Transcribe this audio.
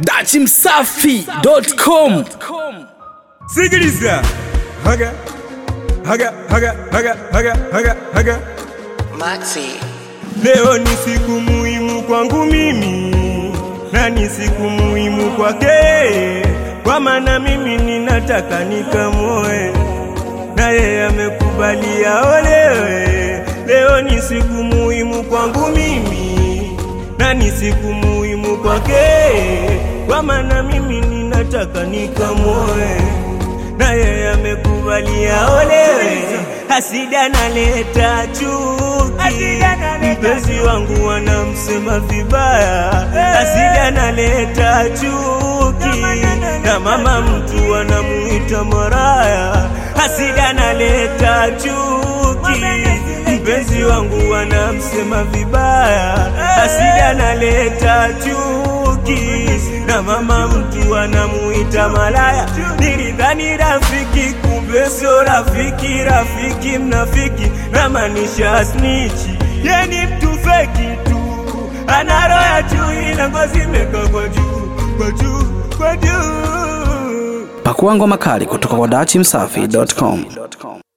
dachimsafi.com Sikiliza. Haga. Haga, haga, haga, haga, haga, haga. Maxi. Leo ni siku muhimu kwangu mimi na ni siku muhimu kwake, kwa maana mimi ninataka nikamoe na yeye amekubali aolewe. Leo ni siku muhimu kwangu mimi na ni siku muhimu kwake, kwa maana mimi ninataka nikamoe na yeye amekubali aolewe. Hasida naleta chuki, mpenzi wangu wanamsema vibaya. Hasida naleta chuki, na mama mtu anamuita maraya. Hasida naleta chuki, mpenzi wangu wanamsema vibaya. Hasida naleta chuki, na mama mtu anamuita malaya. Nilidhani rafiki, kumbe sio rafiki. Rafiki mnafiki, namaanisha snichi. Ye ni mtu feki tu, ana roho ya chui na ngozi imeka kwa juu, kwa juu, kwa juu. pakua ngoma kali kutoka kwa dachimsafi.com